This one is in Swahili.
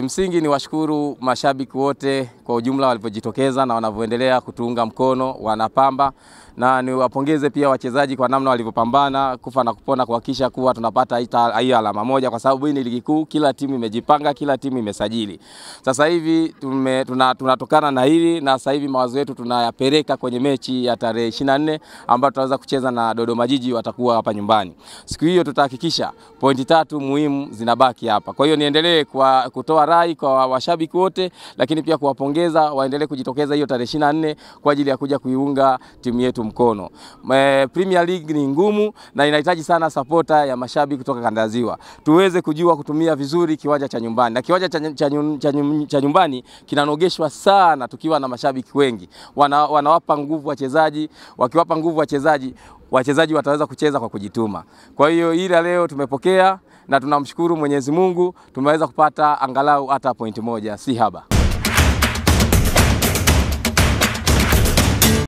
Kimsingi ni washukuru mashabiki wote kwa ujumla walivyojitokeza na wanavyoendelea kutuunga mkono wanapamba, na niwapongeze pia wachezaji kwa namna walivyopambana kufa na kupona kuhakikisha kuwa tunapata hiyo alama moja, kwa sababu hii ni ligi kuu, kila timu imejipanga, kila timu imesajili. Sasa hivi tume, tuna, tunatokana na hili na sasa hivi mawazo yetu tunayapeleka kwenye mechi ya tarehe 24 ambayo tutaweza kucheza na Dodoma Jiji, watakuwa hapa nyumbani. Siku hiyo tutahakikisha pointi tatu muhimu zinabaki hapa. Kwa hiyo niendelee kwa kutoa rai kwa washabiki wote, lakini pia kuwapongeza waendelee kujitokeza hiyo tarehe 24 kwa ajili ya kuja kuiunga timu yetu mkono. Me, Premier League ni ngumu na inahitaji sana sapota ya mashabiki kutoka kanda ya Ziwa, tuweze kujua kutumia vizuri kiwanja cha nyumbani, na kiwanja cha, cha, cha, cha nyumbani kinanogeshwa sana tukiwa na mashabiki wengi, wana, wanawapa nguvu wachezaji, wakiwapa nguvu wachezaji wachezaji wataweza kucheza kwa kujituma. Kwa hiyo ila leo tumepokea na tunamshukuru Mwenyezi Mungu, tumeweza kupata angalau hata pointi moja, si haba.